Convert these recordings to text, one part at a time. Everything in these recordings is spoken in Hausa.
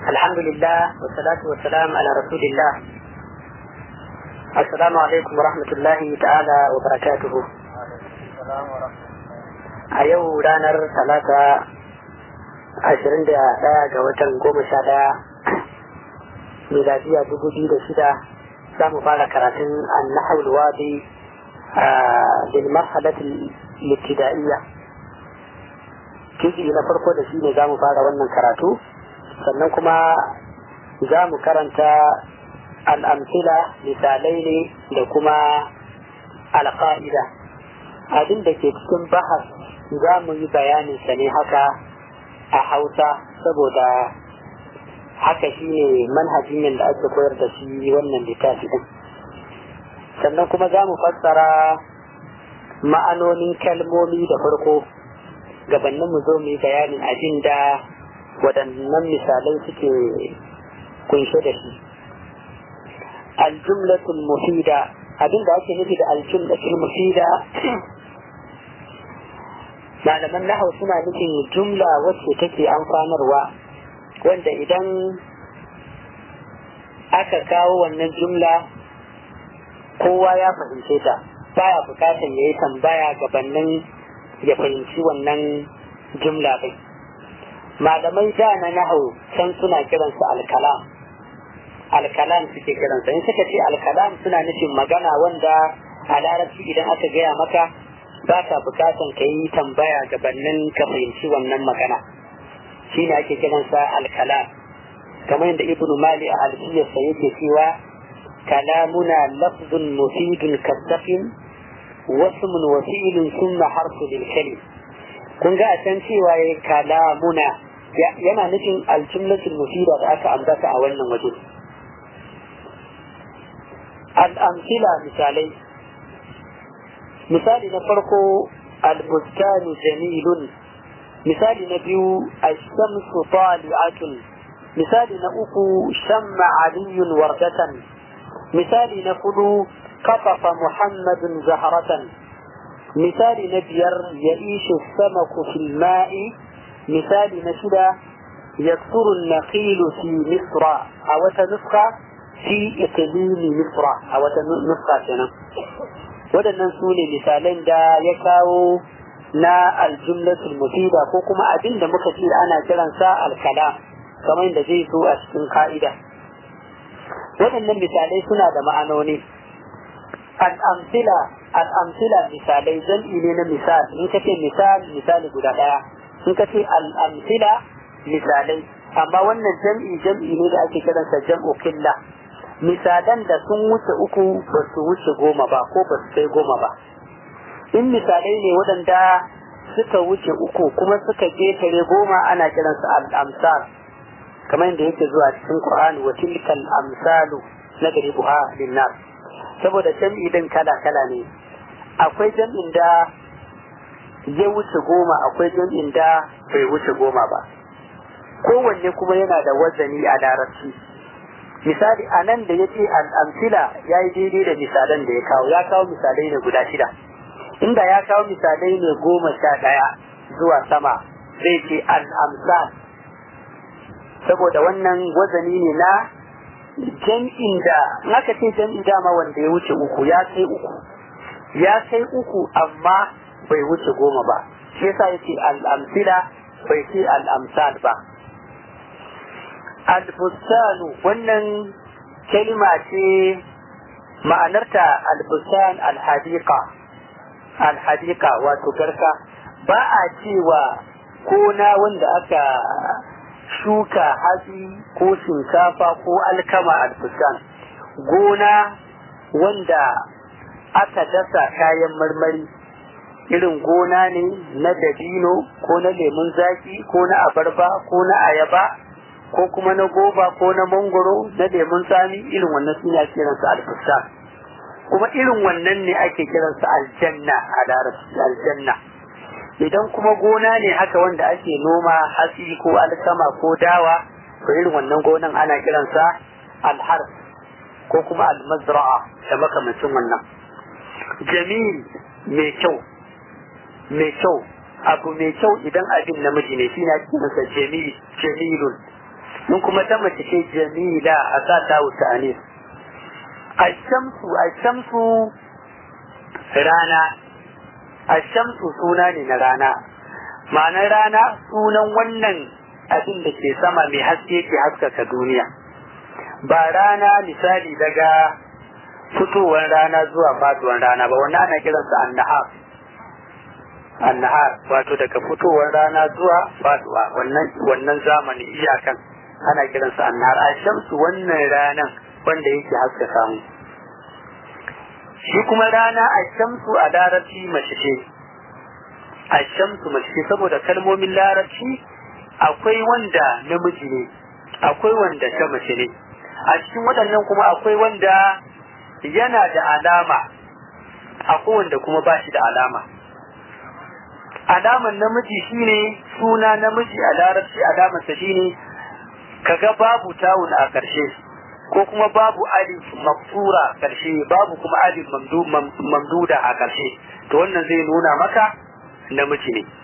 الحمد لله والصلاة والسلام على رسول الله السلام عليكم ورحمة الله تعالى وبركاته a yau ranar talata ashirin da ɗaya ga watan goma sha ɗaya miladiya dubu biyu da shida za mu fara karatun annahul wadi a bil marhalatul ibtida'iyya kiji na farko da shi ne za mu fara wannan karatu sannan kuma za mu karanta al'amfila misalai ne da kuma alƙa'ida abin da ke cikin bahas za mu yi bayanin sa ne haka a hausa saboda haka shi ne manhajin yadda ake koyar da shi wannan littafi din sannan kuma za mu fassara ma'anonin kalmomi da farko gabanin mu zo mu yi bayanin abin da waɗannan misalai suke kunshe da shi aljumlatul mufida abin da ake nufi da aljumlatul mufida malaman nahau suna nufin jumla wacce take amfanarwa wanda idan aka kawo wannan jumla kowa ya fahimce ta baya bukatan ya yi tambaya gabanin ya fahimci wannan jumla bai malaman ja na nahau can suna kiransa alkalam alkalam suke kiransa in suka ce alkalam suna nufin magana wanda a larabci idan aka gaya maka ba ka bukatan ka yi tambaya gabanin ka fahimci wannan magana shi ne ake kiransa alkalam kamar yadda ibnu mali a alfiyarsa yake cewa kalamuna lafzun mufidun kasafin wasmun wa fi'lun summa harfu lil kalim kun ga a can cewa ya kalamuna yana nufin aljumlatul mufida da aka ambata a wannan waje al-amsila misalai misali na farko albustanu jamilun misali na biyu ashamsu tali'atun misali na uku shamma aliyun wardatan misali na hudu kafafa muhammadun zaharatan misali na biyar ya ishe samaku fil ma'i misali na shida yaksuru naqilu fi misra a wata nuska fi iqlimi misra a wata nuska kenan waɗannan su ne misalan da ya kawo na aljumlatul mufida ko kuma abin da muka ce ana kiransa alkala kamar da zai zo a cikin ka'ida waɗannan misalai suna da ma'anoni al'amsila al'amsila misalai jam'i ne na misal in ka ce misal misali guda ɗaya in ka ce al'amsila misalai amma wannan jam'i jam'i ne da ake kiransa jam'u killa misalan da sun wuce uku ba su wuce goma ba ko ba su kai goma ba in misalai ne waɗanda suka wuce uku kuma suka ketare goma ana kiransu al'amsal kamar yadda yake zuwa cikin Qur'ani wa tilkal amsalu na buha linnas saboda jam'i din kala kala ne akwai jam'in da ya wuce goma akwai jam'in da bai wuce goma ba kowanne kuma yana da wazani a larabci misali a nan da ya ce al'amsila ya yi daidai da misalan da ya kawo ya kawo misalai ne guda shida inda ya kawo misalai ne goma sha ɗaya zuwa sama zai ce al'amsal saboda wannan wazani ne na jam'in da naka ce jam'i dama wanda ya wuce uku ya kai uku ya kai uku amma bai wuce goma ba shi yasa ya ce al'amsila bai ce al'amsal ba albustanu wannan kalima ce ma'anarta albustan alhadiqa alhadiqa wato garka ba a cewa kona wanda aka shuka hatsi ko shinkafa ko alkama albustan gona wanda aka dasa kayan marmari irin gona ne na dabino ko na lemun zaki ko na abarba ko na ayaba ko kuma na goba ko na mangoro na lemun tsami irin wannan suna kiransa alfusta kuma irin wannan ne ake kiransa aljanna a larabci aljanna idan kuma gona ne haka wanda ake noma hatsi ko alkama ko dawa to irin wannan gonan ana kiransa alhar ko kuma almazra'a da makamancin wannan jamil mai kyau mai kyau abu mai kyau idan abin namiji ne shi na kiransa jamil jamilun in kuma ta mace ce jamila a sa ta wuta anis ashamsu ashamsu rana ashamsu suna ne na rana ma'anar rana sunan wannan abin da ke sama mai haske ke haskaka duniya ba rana misali daga fitowar rana zuwa faduwar rana ba wannan ana kiransa annahar annahar wato daga fitowar rana zuwa faduwa wannan wannan zamani iyakan ana kiransa annahar a shamsu wannan ranan wanda yake haskaka mu shi kuma rana a shamsu a larabci mace ce a shamsu mace ce saboda kalmomin larabci akwai wanda namiji ne akwai wanda ta mace ne a cikin waɗannan kuma akwai wanda yana da alama akwai wanda kuma ba shi da alama alaman namiji shine suna namiji a larabci alamarsa shine kaga babu tawun a ƙarshe ko kuma babu alif maksura ƙarshe babu kuma alif mamduda a ƙarshe to wannan zai nuna maka namiji ne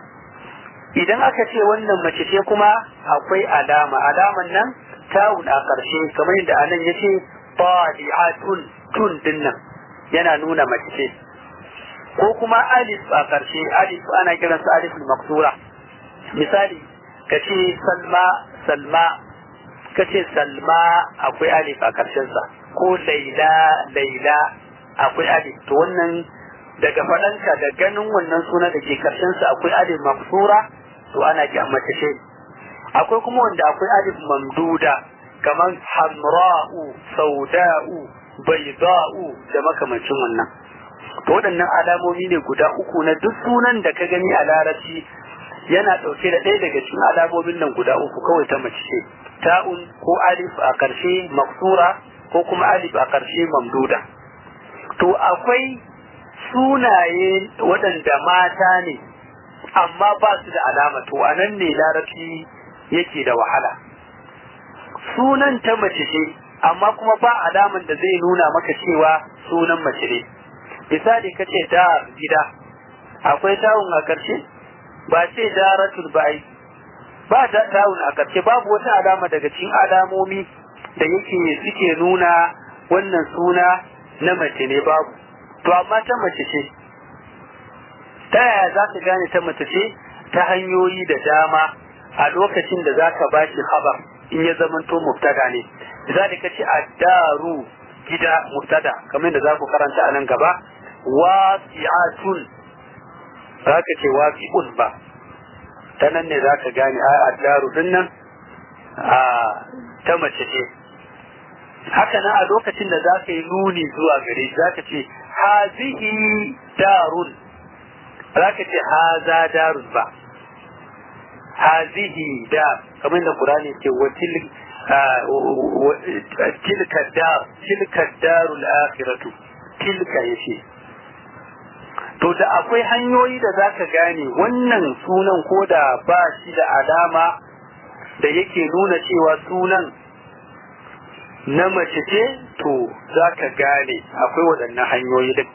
idan aka ce wannan mace ce kuma akwai alama alaman nan tawun a ƙarshe kamar yadda anan ya ce tun tun dinnan yana nuna mace ce ko kuma alif a ƙarshe alif ana kiransa alif maksura misali ka ce salma salma ka ce salma akwai alif a ƙarshensa ko laila laila akwai alif to wannan daga faɗanka da ganin wannan suna da ke ƙarshensa akwai alif maksura to ana ki mace ce akwai kuma wanda akwai alif mamduda kamar hamra'u sauda'u bayda'u da makamancin wannan to waɗannan alamomi ne guda uku na duk sunan da ka gani a larabci yana ɗauke da ɗaya daga cikin alamomin nan guda uku kawai ta mace ce ta'un ko alif a ƙarshe maksura ko kuma alif a ƙarshe mamduda to akwai sunaye waɗanda mata ne amma ba su da alama to a nan ne larabci yake da wahala sunan ta mace ce amma kuma ba alaman da zai nuna maka cewa sunan mace ne misali ka ce da gida akwai tawun a ƙarshe ba ce daratul ba'i ba da tawun a ƙarshe babu wata alama daga cikin alamomi da yake suke nuna wannan suna na mace ne babu to amma ta mace ce ta yaya za ka gane ta mace ce ta hanyoyi da dama a lokacin da za ka bashi habar in ya zamanto mubtada ne za ka ce addaru gida mubtada kamar da za ku karanta a nan gaba wasi'atun za ka ce wasi'un ba ta nan ne za ka gane a addaru din nan a ta mace ce haka nan a lokacin da za ka yi nuni zuwa gare za ka ce hazihi darun za ka ce haza darun ba hazihi da kamar da Qur'ani ce wa tilka dar tilka darul akhiratu tilka yace to da akwai hanyoyi da zaka gane wannan sunan ko da ba shi da alama da yake nuna cewa sunan na mace ce to zaka gane akwai waɗannan hanyoyi din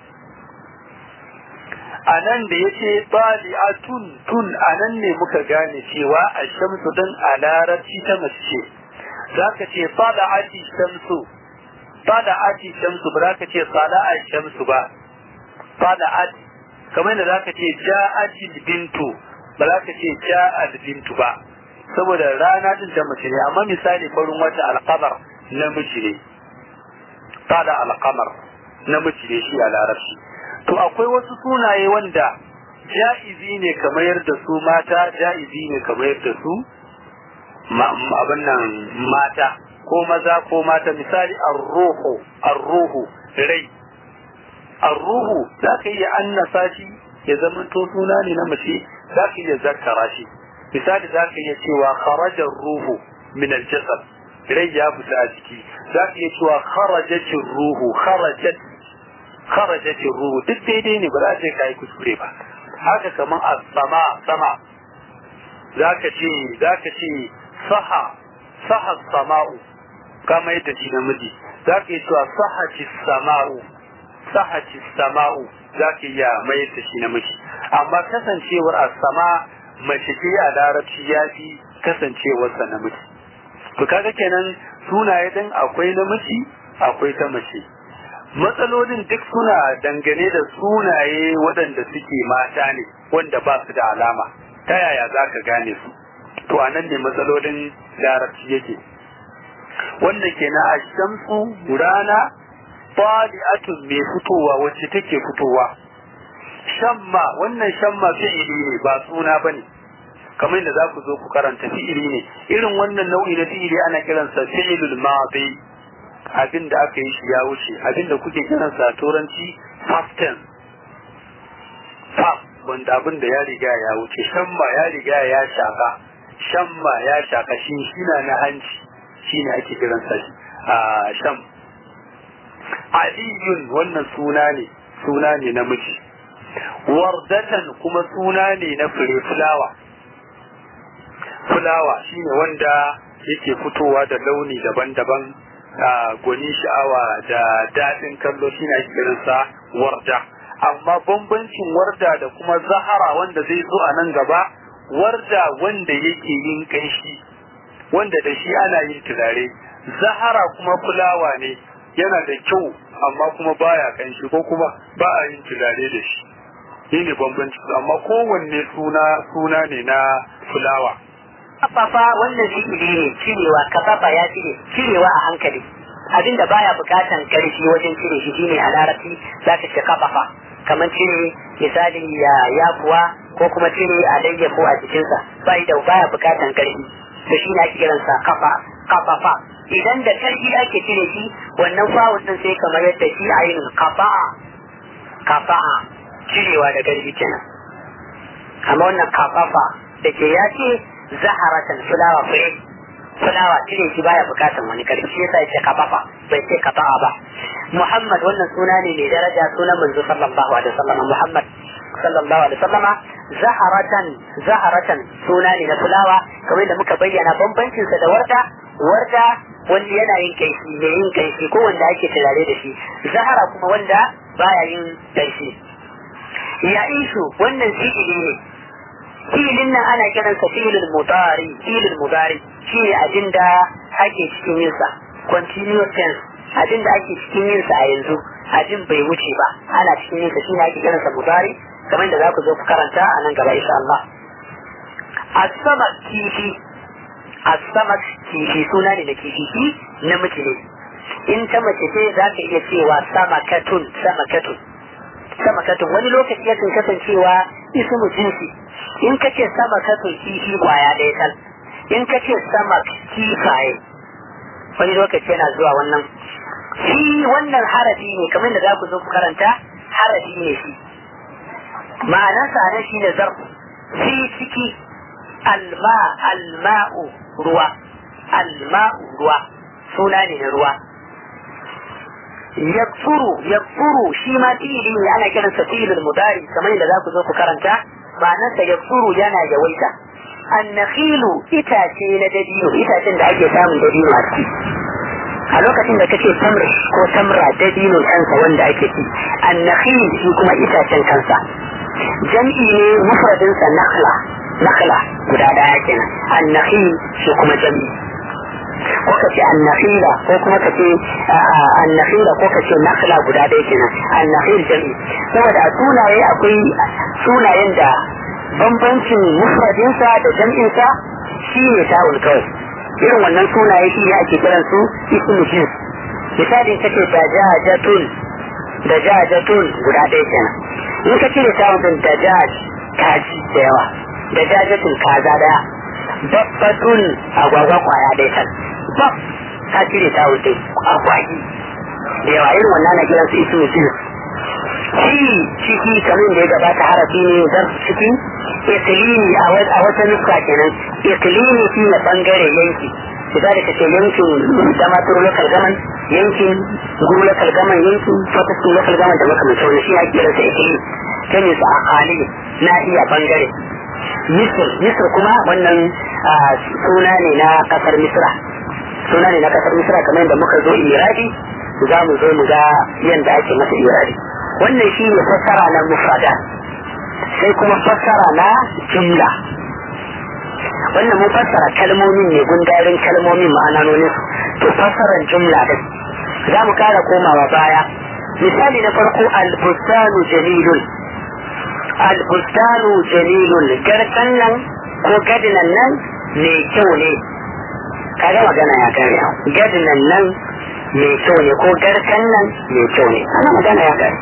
a nan da ya ce tun tun a nan ne muka gane cewa a shamsu din a larabci ta mace ce za ka ce ati shamsu ati shamsu ba za ka ce a shamsu ba ati kamar da za ka ce ja'ati bintu ba za ka ce ja'al bintu ba saboda rana din ta mace ne amma misali farin wata alkamar namiji ne tada alkamar namiji ne shi a larabci to akwai wasu sunaye wanda ja'izi ne kamar yadda su mata ja'izi ne kamar yadda su abin nan mata ko maza ko mata misali arruhu arruhu rai arruhu za ka iya annasa shi ya zama to suna ne na mace za ka iya zakkara shi misali za ka iya cewa kharajar ruhu min aljasad rai ya fita a jiki za ka iya cewa kharajatin ruhu kharajat kharajat ruhu duk daidai ne ba za ce kai kuskure ba haka kaman as-sama sama zaka ce zaka ce saha saha sama'u kama yadda shi namiji zaka yi cewa sahati sama'u sahati sama'u zaka iya mai da shi namiji amma kasancewar as-sama mace ce a larabci ya fi kasancewar sa namiji to kaga kenan sunaye din akwai namiji akwai ta mace matsalolin duk suna dangane da sunaye waɗanda suke mata ne wanda ba su da alama ta yaya za ka gane su to a nan ne matsalolin larabci yake wanda ke na ashamsu rana fadi'atun mai fitowa wacce take fitowa shamma wannan shamma fi'ili ne ba suna bane kamar da za ku zo ku karanta fi'ili ne irin wannan nau'i na fi'ili ana kiransa fi'ilul madi abin da aka yi shi ya wuce abin da kuke kiransa a turanci past tense past wanda abin da ya riga ya wuce shamma ya riga ya shaka shamma ya shaka shi shina na hanci shine ake kiransa shi a sham aliyun wannan suna ne suna ne namiji wardatan kuma suna ne na fure fulawa fulawa shine wanda yake fitowa da launi daban-daban gwani sha'awa da daɗin kallo shine ake kiransa warda amma bambancin warda da kuma zahara wanda zai zo a nan gaba warda wanda yake yin kanshi wanda da shi ana yin turare zahara kuma fulawa ne yana da kyau amma kuma baya kanshi ko kuma ba a yin turare da shi shi ne bambanci amma kowanne suna suna ne na fulawa kafafa wannan fi'ili ne cirewa kafafa ya cire cirewa a hankali abinda baya bukatan karfi wajen cire shi shine a larabci zaka ce kafafa kamar cire misali ya yakuwa ko kuma cire alayyafu a jikinsa bai da baya bukatan karfi to shi ne ake kiransa kafa kafafa idan da karfi ake cire shi wannan fawun din sai kamar yadda shi ainihin kafa'a kafa'a cirewa da karfi kenan amma wannan kafafa da ke ya ce zaharatan fulawa fure fulawa cire shi baya bukatan wani karfi shi yasa yace kafafa bai ce kafa'a ba Muhammad wannan suna ne mai daraja sunan manzo sallallahu alaihi wasallam Muhammad sallallahu alaihi wasallam zaharatan zaharatan suna ne na fulawa kamar da muka bayyana bambancin sa da warda warda wanda yana yin kaishi mai yin kaishi ko wanda ake turare da shi zahara kuma wanda baya yin kaishi ya ishu wannan fi'ili ne fi'ilin nan ana kiransa fi'ilul mudari fi'ilul mudari shi ne abin da ake cikin yin sa continuous tense abin da ake cikin yin sa a yanzu abin bai wuce ba ana cikin yin sa shi ne ake kiransa mudari kamar da za ku zo ku karanta a nan gaba insha Allah as-samak kifi as-samak kifi suna ne da kifi shi namiji ne in ta mace ce za ka iya cewa samakatun samakatun samakatun wani lokaci yakan kasancewa ismu jinsi in ka ce samakatun kifi kwaya ɗaya tal in ka ce samak kifaye wani lokaci yana zuwa wannan shi wannan harafi ne kamar da za ku zo ku karanta harafi ne shi ma'anarsa na shi ne zarfu fi ciki alma alma'u ruwa alma'u ruwa suna ne na ruwa yakfuru yakfuru shi ma fi'ili ne ana kiransa fi'ilul mudari kamar da za ku zo ku karanta ma'anarsa yakfuru yana yawaita annakhilu itace na dabino itacen da ake samun dabino a ciki a lokacin da kace tamr ko tamra dabino kansa wanda ake ci annakhil shi kuma itacen kansa jam'i ne mufradin sa nakhla nakhla guda daya kenan annakhil shi kuma jam'i ko ka ce annakhila ko kuma ka ce annakhila ko ka ce nakhla guda daya kenan annakhil jam'i saboda a sunaye akwai sunayen da bambancin mufradinsa da jam'insa shi ne ta'ul kawai irin wannan sunaye shi ne ake kiran su ismu jins misali kace dajajatun dajajatun guda ɗaya kenan in ka cire ta'ul din dajaj kaji da yawa dajajatun kaza daya babbatun agwagwa kwaya ɗaya kan bab ka cire ta'ul din agwagi da yawa irin wannan na kiran su ismu jins shi ciki kamar da ya gabata harafi ne zan ciki iklimi a wata nuska kenan iklimi shi ne bangare yanki misali ka ce yankin damaturu local gaman yankin guru local gaman yankin fataskun local gaman da makamancin wani shi ya kira sa iklimi ta ne su a kali na iya bangare misir misir kuma wannan suna ne na kasar misra suna ne na kasar misra kamar yadda muka zo iradi za mu zo mu ga yadda ake masa iradi wannan shi ne fassara na mufrada sai kuma fassara na jumla wannan mun fassara kalmomin ne gundarin kalmomin ma'anonin to fassarar jumla din za mu kara komawa baya misali na farko albustanu jamilun albustanu jamilun garkan nan ko gadinan nan mai kyau ne kaga magana ya kare gadinan nan mai kyau ne ko garkan nan mai kyau ne ana magana ya kare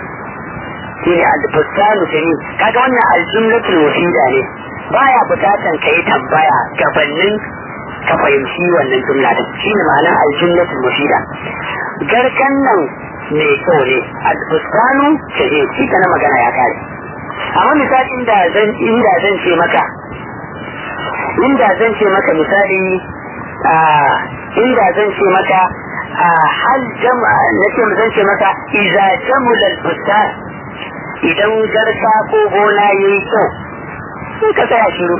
shi ne albustanu jamil kaga wannan aljumlatul mufida ne baya bukatan ka yi tambaya gabanin ka fahimci wannan jumla din shi ne ma'anar aljumlatul mufida garkan nan mai kyau ne albustanu jamil shi na magana ya kare amma misali inda zan inda zan ce maka inda zan ce maka misali inda zan ce maka hal jama'a nake zan ce maka idza jamula al-bustan idan garka ko gona yayi kyau sai ka tsaya shiru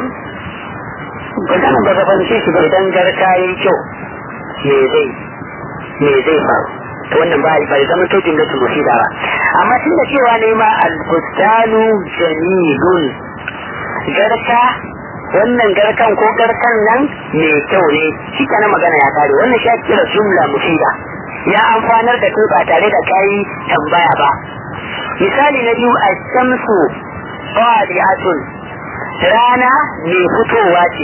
ba kana ba ka fahimce shi ba idan garka yayi kyau me zai me zai faru to wannan ba bai zama to jumlatu mufida ba amma tun da cewa ne ma al-bustanu jamilun garka wannan garkan ko garkan nan mai kyau ne shi kana magana ya kare wannan shi kira jumla mufida ya amfanar da kai ba tare da kai tambaya ba misali na biyu ash-shamsu qadi'atun rana mai fitowa ce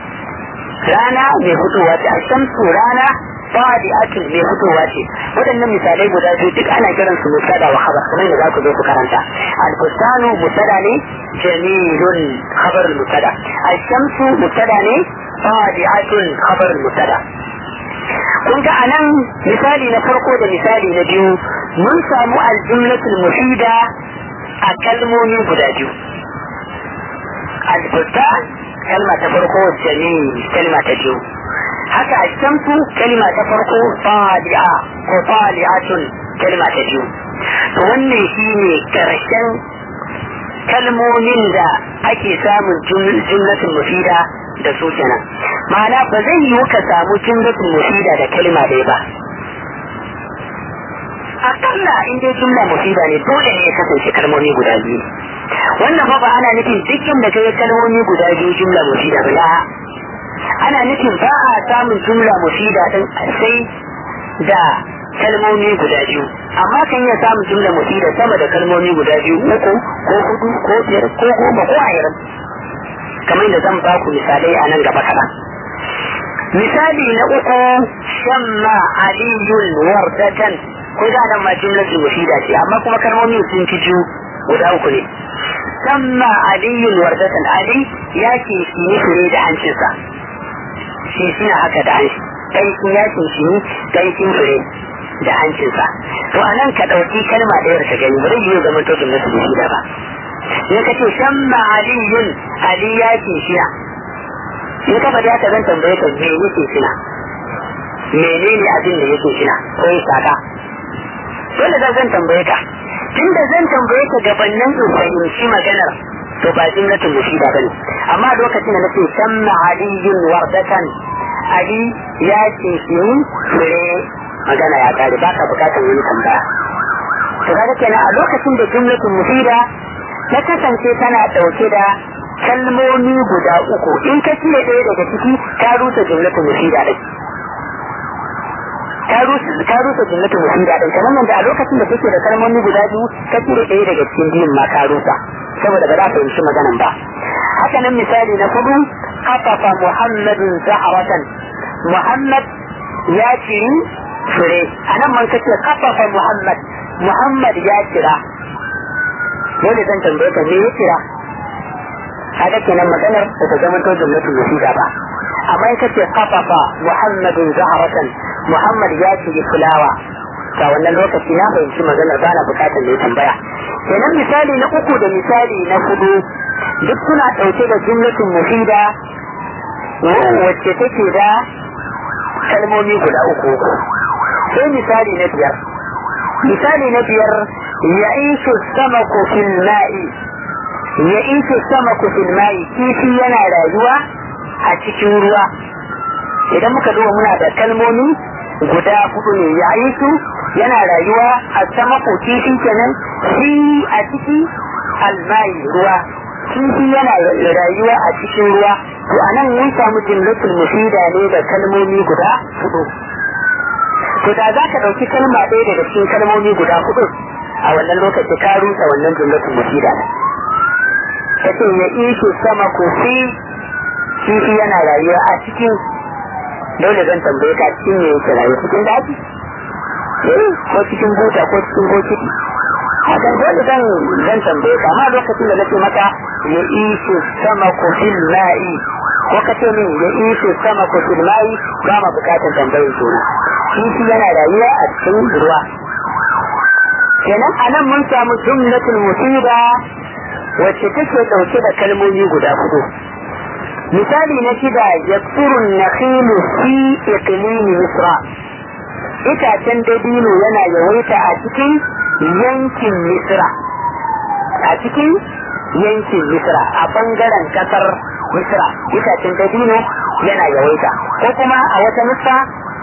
rana mai fitowa ce ash-shamsu rana qadi'atun mai fitowa ce waɗannan misalai guda biyu duk ana kiran su musada wa khabar kamar da za ku zo ku karanta al-bustanu musada ne jamilun khabar al-musada al-shamsu musada ne qadi'atun khabar al-musada kun ga anan misali na farko da misali na biyu mun samu al-jumlatul mufida a kalmomi guda biyu al-bustan kalma ta farko jamil kalma ta biyu haka ashamsu kalma ta farko fadi'a ko fali'atun kalma ta biyu to wannan shine karshen kalmomin da ake samun jumlatul mufida da su kenan ma'ana ba zai yiwu ka samu jumlatul mufida da kalma ɗaya ba akalla in dai jumla mufida ne dole ne ya kasance kalmomi guda biyu wannan fa ba ana nufin dukkan da kai kalmomi guda biyu jumla mufida ba ana nufin ba a samun jumla mufida din sai da kalmomi guda biyu amma kan iya samun jumla mufida sama da kalmomi guda biyu uku ko hudu ko biyar ko goma ko ashirin kamar da zan ba ku misalai a nan gaba kaɗan misali na uku shamma aliyun wardatan ko da nan ma jumlatul mufida ce amma kuma kalmomi sun fi biyu guda uku ne shamma aliyun wardatan ali ya ke shi fure da hancinsa shi suna haka da hanci ƙanshin yakin shi ne ƙanshin fure da hancinsa to a nan ka ɗauki kalma ɗayar ka gani ba zai yi zama to jumla su da ba in ka ce shamma aliyun ali yakin shina in ka faɗi haka zan tambaye ka me yake shina menene abin da yake shina ko ya saka dole da zan tambaye ka tunda zan tambaye ka gabanin in fahimci maganar to ba jumlatul mufida bane amma lokacin da nace samma aliyun wardatan ali ya ce shi fure magana ya kare baka bukatar wani tambaya to kaga kenan a lokacin da jumlatul mufida ta kasance tana dauke da kalmomi guda uku in ka cire ɗaya daga ciki ka rusa jumlatul mufida din ka rusa jumlatul mufida din kamar da a lokacin da take da kalmomi guda biyu ka cire ɗaya daga cikin biyun ma ka rusa saboda ba za ka fahimci maganan ba haka nan misali na kudu kafafa muhammadin zaharatan muhammad ya ciri fure a nan man kace kafafa muhammad muhammad ya kira dole zan tambaye ka me ya kira kaga kenan maganar ba ta zama to jumlatul mufida ba amma in kace kafafa muhammadin zaharatan muhammad ya ciri fulawa ga wannan lokaci na fahimci maganar ba na bukatar da ya tambaya kenan misali na uku da misali na hudu duk suna ɗauke da jumlatin mufida wacce take da kalmomi guda uku sai misali na biyar misali na biyar ya ishu samaku fil ma'i ya ishu samaku fil ma'i kifi yana rayuwa a cikin ruwa idan muka duba muna da kalmomi guda hudu ne ya ishu yana rayuwa a sama ko kifi kenan fi a ciki almai ruwa kifi yana rayuwa a cikin ruwa to anan mun samu jimlatul mufida ne da kalmomi guda hudu to da za ka ɗauki kalma ɗaya daga cikin kalmomi guda hudu a wannan lokaci ka rusa wannan jumlatul mufida ne kace ya ishe sama kofi kifi yana rayuwa a cikin dole zan tambaye ka cikin me yake rayuwa cikin daji ko cikin buta ko cikin bokiti hakan dole zan zan tambaye ka amma lokacin da nake maka ya ishe sama kofin ma'i ko ka ce min ya ishe sama kofin ma'i ba ma bukatar tambayar juna kifi yana rayuwa a cikin ruwa kenan a nan mun samu jumlatul musiba wacce take dauke da kalmomi guda hudu misali na shida yaksurun nakhilu fi iqlimi misra itacen dabino yana yawaita a cikin yankin misra a cikin yankin misra a bangaren kasar misra itacen dabino yana yawaita ko kuma a wata misra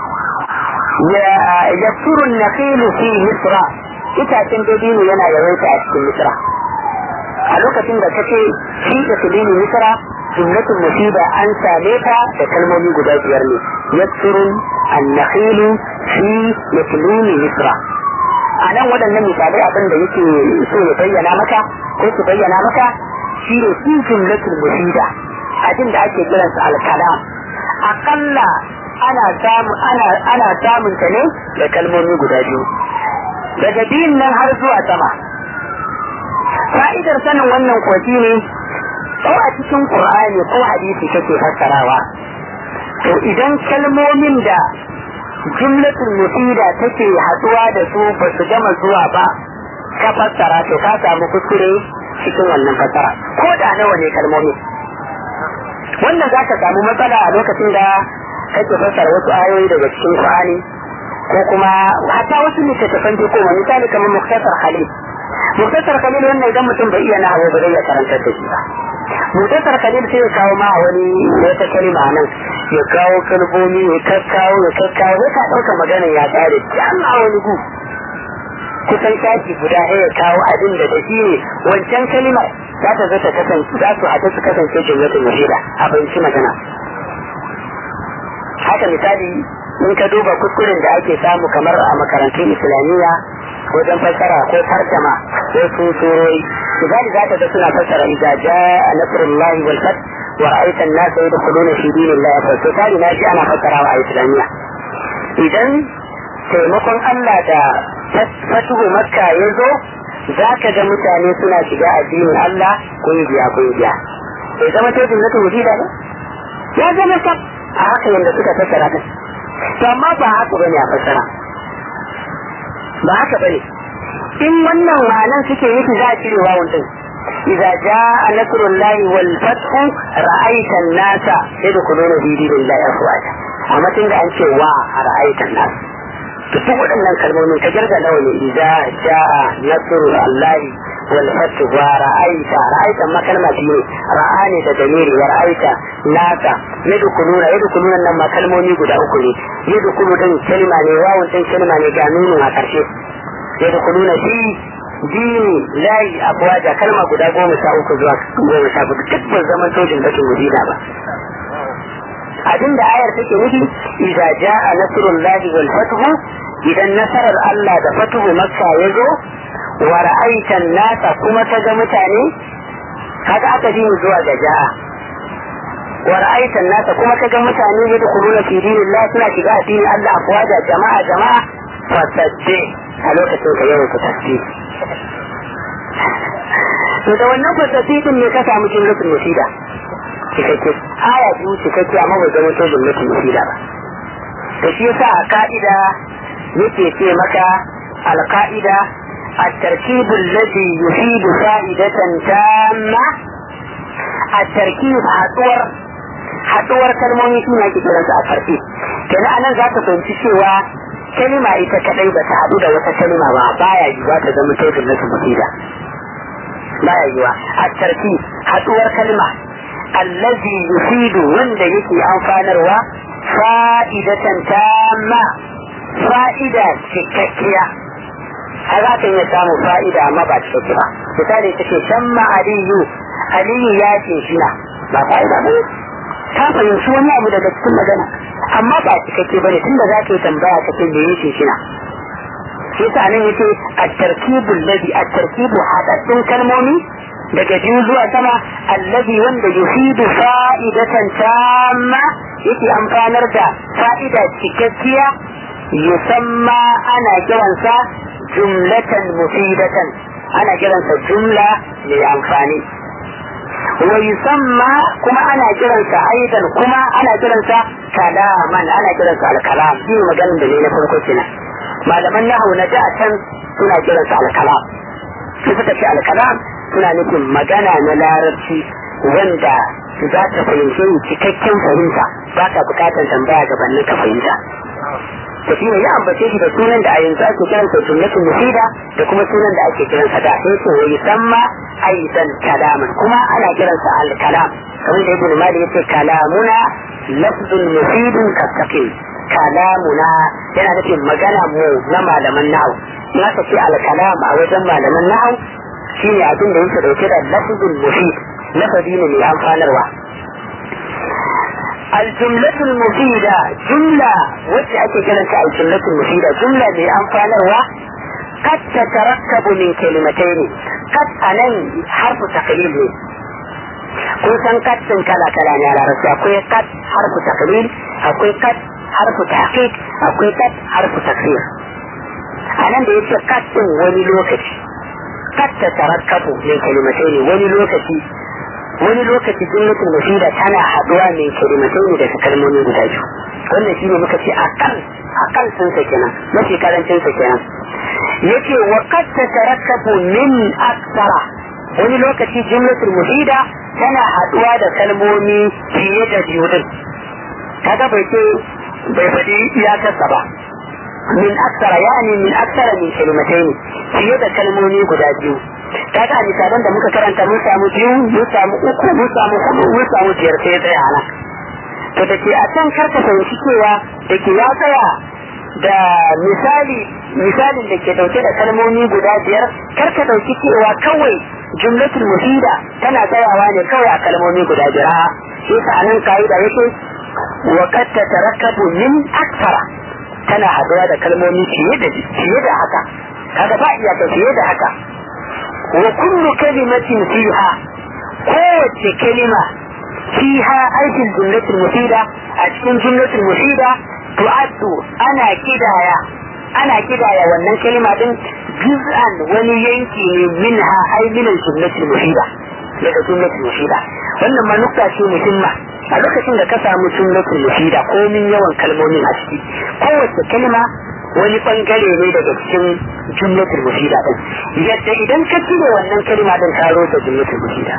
yaksurun nakhilu fi misra itacen dabino yana yawaita a cikin misra a lokacin da kace shi da filini misra jumlatul musiba an same ta da kalmomi guda biyar ne yaksurun annakhilu fi yatlini misra a nan waɗannan misalai abin da yake so ya bayyana maka ko su bayyana maka shi ne fi jumlatul musiba abin da ake kiransa alkalam akalla ana samu ana ana samun ta ne da kalmomi guda biyu daga biyun nan har zuwa sama fa'idar sanin wannan kwaci ne ko a cikin qur'ani ko hadisi kake fassarawa to idan kalmomin da jumlatul mufida take haduwa da su ba su gama zuwa ba ka fassara to ka samu kuskure cikin wannan fassara ko da nawa ne kalmomi wannan za ka samu matsala a lokacin da kake fassara wasu ayoyi daga cikin qur'ani ko kuma hatta wasu littattafan ko misali kamar muktasar khalil muktasar khalil wannan idan mutum bai iya nahawu ba zai iya karantar da shi ba muktasar khalil sai ya kawo ma wani wata kalma nan ya kawo kalmomi ya kakkawo ya kakkawo ya ka ɗauka magana ya ƙare can a wani gu kusan shafi guda ɗaya ya kawo abin da da shi ne wancan kalma za ta zata kasance za su haɗu su kasance jumlatul muhida a fahimci magana haka misali in ka duba kuskuren da ake samu kamar a makarantun islamiyya wajen fassara ko tarjama ko su surori misali za ka ga suna fassara idza jaa nasrullahi wal fath wa ra'aita an-nasa yadkhuluna fi dinillahi fa to tari na ji ana fassarawa a islamiyya idan taimakon Allah da fatuhu makka ya zo za ka ga mutane suna shiga addinin Allah kungiya kungiya bai zama ta jumlatul wujida ba ya zama sab a haka yanda suka fassara ta to amma ba haka bane a fassara ba haka bane in wannan ma'anan suke yi za a cire wawun din idza jaa nasrullahi wal fathu ra'aita an-nasa yadkhuluna fi dinillahi afwaja amma tun da an ce wa ra'aita an-nas to duk waɗannan kalmomin ka jirga nawa ne idza jaa nasrullahi wal fathu wa ra'aita ra'aita ma kalma ce ne ra'ani da damiri wa ra'aita nasa yadkhuluna yadkhuluna nan ma kalmomi guda uku ne yadkhulu din kalma ne wawun din kalma ne ga nunun a ƙarshe yadkhuluna fi dini layi afwaja kalma guda goma sha uku zuwa goma sha hudu duk ban zaman sojin bakin mudina ba abinda ayar take nufi idza jaa nasrullahi wal fathu idan nasarar Allah da fatuhu makka ya zo wa ra'aita nasa kuma ka ga mutane kaga aka ji mu zuwa ga jaa wa ra'aita nasa kuma ka ga mutane yadkhuluna fi dinillah suna shiga addinin Allah afwaja jama'a jama'a fasadde a lokacin ka yawan ku tasbih to da wannan fasadde din ne ka samu jumlatul musida cikakke aya biyu cikakke amma bai zama to jumlatul musida ba to shi yasa a ka'ida yake ce maka alka'ida التركيب الذي يفيد فائدة تامة التركيب حطور حطور كلموني سنة كده التركيب كنا أنا ذات فهمت cewa. kalima ita kadai ba ta haɗu da wata kalima ba baya yiwa ta zama ta jumlatul mufida baya yiwa a tarki haɗuwar kalma allazi yufidu wanda yake amfanarwa fa'idatan tamma fa'ida cikakkiya a za ka iya samu fa'ida amma ba cikakki ba misali ta ce shamma aliyu aliyu ya ce shina ba fa'ida ba ka fahimci wani abu daga cikin magana amma ba cikakke bane tunda za ka yi tambaya ka ce me yake shina shi sa nan yace at-tarkibul ladhi at-tarkibu hadaddun kalmomi daga biyu zuwa sama allazi wanda yufidu fa'idatan tamma yake amfanar da fa'ida cikakkiya yusamma ana kiransa jumlatan mufidatan ana kiransa jumla mai amfani wa yusamma kuma ana kiransa aidan kuma ana kiransa kalaman ana kiransa al-kalam shi maganin da ne na farko kenan malaman nahawu na da can suna kiransa al-kalam su suka ce al-kalam suna nufin magana na larabci wanda za ta fahimce cikakken fahimta ba ka bukatar tambaya gabanin ka fahimta da shi ne ya ambace shi da sunan da a yanzu ake kiran sa jumlatul mufida da kuma sunan da ake kiran sa da sai ce wa yusamma aidan kalaman kuma ana kiran sa al kalam kamar da ibn malik yace kalamuna lafzun mufidun kastaqim kalamuna yana nufin magana mu na malaman nahwu in aka ce al kalam a wajen malaman nahwu shine abin da yake dauke da lafzul mufid lafazi ne mai amfanarwa الجملة المفيدة جملة وجه كلمة الجملة المفيدة جملة لأنفال قد تتركب من كلمتين قد أنا حرف تقليل kun san kad din kala kala ne a larabci akwai kad harfu taqlil akwai kad harfu tahqiq akwai kad harfu takfir anan da yace kad din wani lokaci kad ta tarakkabu min kalimatai ne wani lokaci wani lokaci jumlatul mufida tana haduwa mai kalimatai ne daga kalmomi guda biyu wannan shine muka ce akal akal sun sa kenan mafi karancin sa kenan yace wa qad tatarakkabu min aksara wani lokaci jumlatul mufida tana haduwa da kalmomi fiye da biyu din kaga bai ce bai faɗi iyakarsa ba min aksara yani min aksara min kalimatai fiye da kalmomi guda biyu kaga a misalan da muka karanta mun samu biyu mun samu uku mun samu hudu mun samu biyar sai tsaya ana to da ke a can karka fahimci cewa da ke ya tsaya da misali misalin da ke dauke da kalmomi guda biyar karka dauki cewa kawai jumlatul mufida tana tsayawa ne kawai a kalmomi guda biyar shi sa anan kaida yake wa qad tatarakkabu min aksara tana haduwa da kalmomi fiye da fiye da haka kaga ba iya fiye da haka وكل كلمة فيها قوة كلمة فيها أي في الجملة المفيدة أتكون جملة المفيدة تعد أنا كدايا أنا كدايا وأن كلمة جزءا ولينكي منها أي من الجملة المفيدة daga jumlatul mufida wannan ma nukta ce muhimma a lokacin da ka samu jumlatul mufida komin yawan kalmomin a ciki kowace kalma wani bangare ne daga cikin jumlatul mufida din yadda idan ka cire wannan kalma din ka rota jumlatul mufida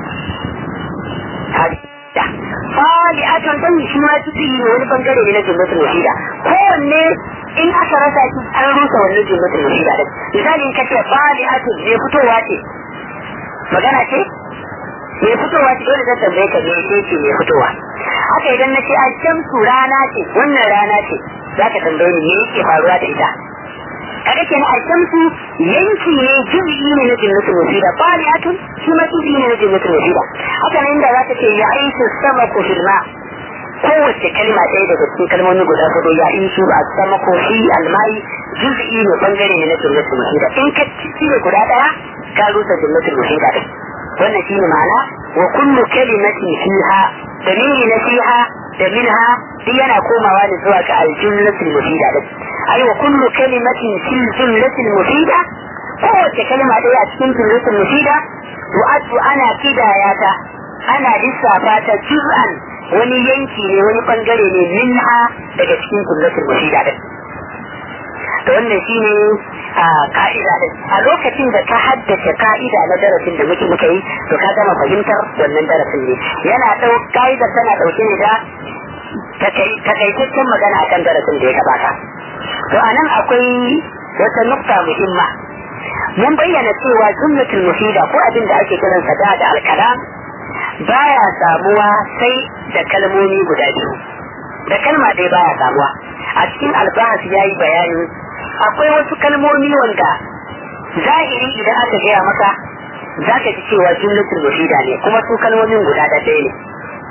fali akan dan shi ma tuti ne wani bangare ne na jumlatul mufida kowanne in aka rasa shi an rusa wannan jumlatul mufida din misali in ka ce fali atun ne fitowa ce magana ce mai fitowa ce dole zan tambaye ka me ce ce mai fitowa haka idan na ce a shamsu rana ce wannan rana ce za ka tambaye ni me yake faruwa da ita kaga kenan a shamsu yanki ne juz'i ne na jannatul wasila faliyatun shi ma juz'i ne na jannatul wasila haka nan inda za ka ce ya aisu sama ko filma kowace kalma ɗaya daga cikin kalmomi guda hudu ya isu a sama ko fi almai juz'i ne bangare ne na jannatul wasila in ka cire guda ɗaya ka rusa jannatul wasila ɗin wannan shine ma'ana wa kullu kalimatin fiha dalili na fiha da minha duk yana komawa ne zuwa ga aljumlatul mufida din ai wa kullu kalimatin fil jumlatil mufida kowace kalma ɗaya a cikin jumlatul mufida tu'addu ana kidaya ta ana lissafa ta juz'an wani yanki ne wani bangare ne minha daga cikin jumlatul mufida din to wannan shine a ka'ida din a lokacin da ka haddace ka'ida na darasin da muke muka yi to ka gama fahimtar wannan darasin ne yana dau ka'ida tana dauke ne da takaitaccen magana akan darasin da ya gabata to anan akwai wata nukta muhimma mun bayyana cewa jumlatul mufida ko abin da ake kiran sa da alkalam baya samuwa sai da kalmomi guda biyu da kalma ɗaya baya samuwa a cikin albahas ya yi bayani akwai wasu kalmomi wanda zahiri idan aka gaya maka za ka ji cewa jumlatul mufida ne kuma su kalmomin guda da ɗaya ne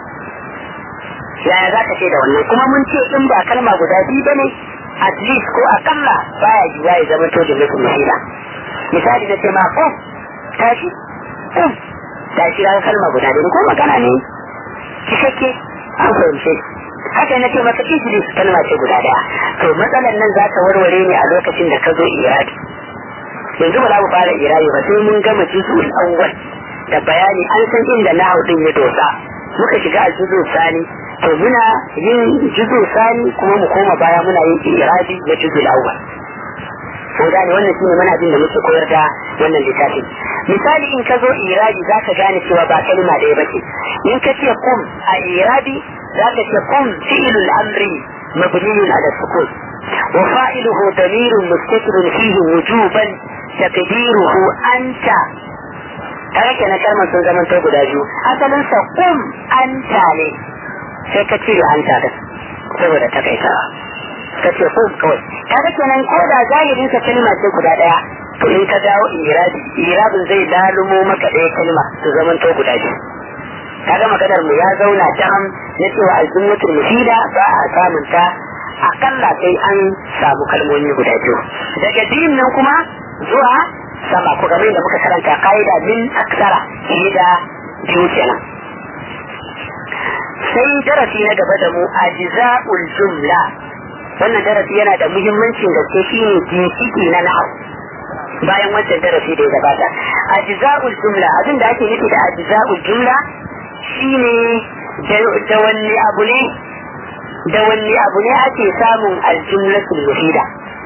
yaya za ka ce da wannan kuma mun ce in ba kalma guda biyu ba ne at least ko akalla baya yiwa ya zama to jumlatul mufida misali na ce ma oh tashi oh tashi ran kalma guda ɗaya ko magana ne cikakke an fahimce haka na ce maka ijlis kalma ce guda ɗaya to matsalar nan za ta warware ne a lokacin da ka zo iradi yanzu ba za mu fara irayi ba sai mun gama juzul awwal da bayani an san inda na din ya dosa muka shiga a juzul sani to muna yin juzul sani kuma mu koma baya muna yin irabi na juzul awwal ko da ne wannan shine mana abin da muke koyar da wannan littafin misali in ka zo irabi za ka gane cewa ba kalma ɗaya ba ce in ka ce kum a irabi za ka ce kum fi'ilul amri mabniyun ala sukun وفاعله ضمير مستتر فيه وجوبا تقديره أنت kaga kenan kalmar sun zama to guda biyu asalin sa kum anta ne sai ka cire anta da saboda takaitawa ka ce kum kawai kaga kenan ko da zahirin sa kalma ce guda daya to in ka dawo irabi irabin zai lalumo maka ɗaya kalma su zama to guda biyu kaga maganar mu ya zauna jam na cewa aljummatul mufida ba a samun ta akalla sai an samu kalmomi guda biyu daga biyun nan kuma zuwa sama ko game da muka karanta ka'ida min aksara fiye da biyu kenan sai darasi na gaba da mu ajza'ul jumla wannan darasi yana da muhimmancin gaske shine ginshiki na na'au bayan wancan darasi da ya gabata ajza'ul jumla abin da ake nufi da ajza'ul jumla shine da wanne abu ne da wanne abu ne ake samun aljumlatul mufida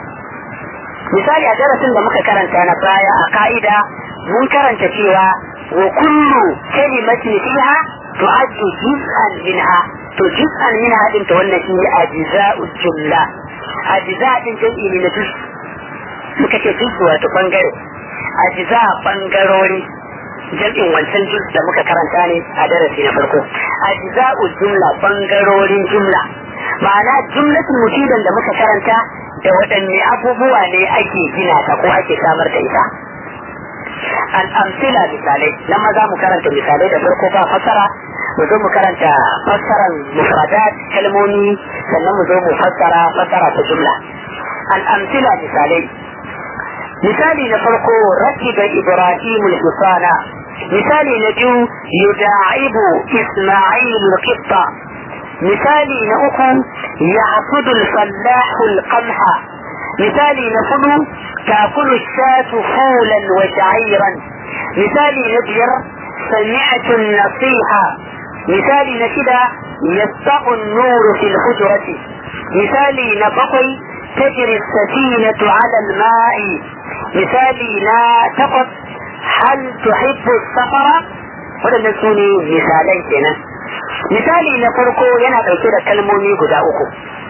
misali a darasin da muka karanta na baya a ka'ida mun karanta cewa wa kullu kalimatin fiha tu'addu juz'an minha to juz'an minha din to wannan shine ajza'ul jumla ajza din jami'i ne na juz muka ce juz wato bangare ajza bangarori jam'in wancan juz da muka karanta ne a darasi na farko ajza'ul jumla bangarorin jumla ma'ana jumlatul mufidan da muka karanta da waɗanne abubuwa ne ake gina ta ko ake samar da ita al'amsila misalai nan ma za mu karanta misalai da farko ba fassara mu zo mu karanta fassaran mufradat kalmomi sannan mu zo mu fassara fassara ta jumla al'amsila misalai misali na farko rakiba ibrahim al-husana misali na biyu yuda'ibu isma'il al-qitta misali na uku ya'budu al-fallahu al-qamha misali na hudu تأكل الشاة فولا وشعيرا مثالي نبير سمعت النصيحة مثالي نشدة يسطع النور في الحجرة مثالي نبقي تجري السفينة على الماء مثالي لا تقف هل تحب السفر waɗanda su ne misalai kenan misali na farko yana ɗauke da kalmomi guda uku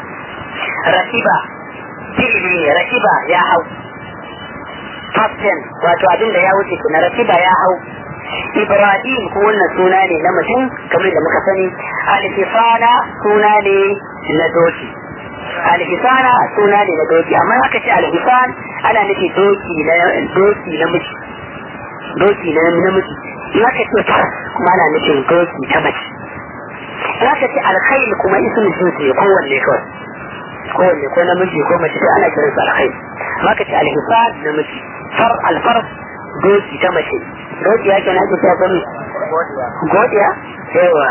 rakiba fi'ili ne rakiba ya hau captain wato abin da ya wuce na rakiba ya hau ibrahim ko wannan suna ne na mutum kamar da muka sani alfisana suna ne na doki alfisana suna ne na doki amma aka ce alfisan ana nufi doki na doki na miji doki na namiji in aka ce fas kuma ana nufin doki ta mace in aka ce alkhail kuma ismu jinsi kowanne kawai kowanne ko namiji ko mace sai ana kiransa alkhail amma aka ce alhisan namiji far alfar doki ta mace doki ya kenan ake cewa gani godiya yawa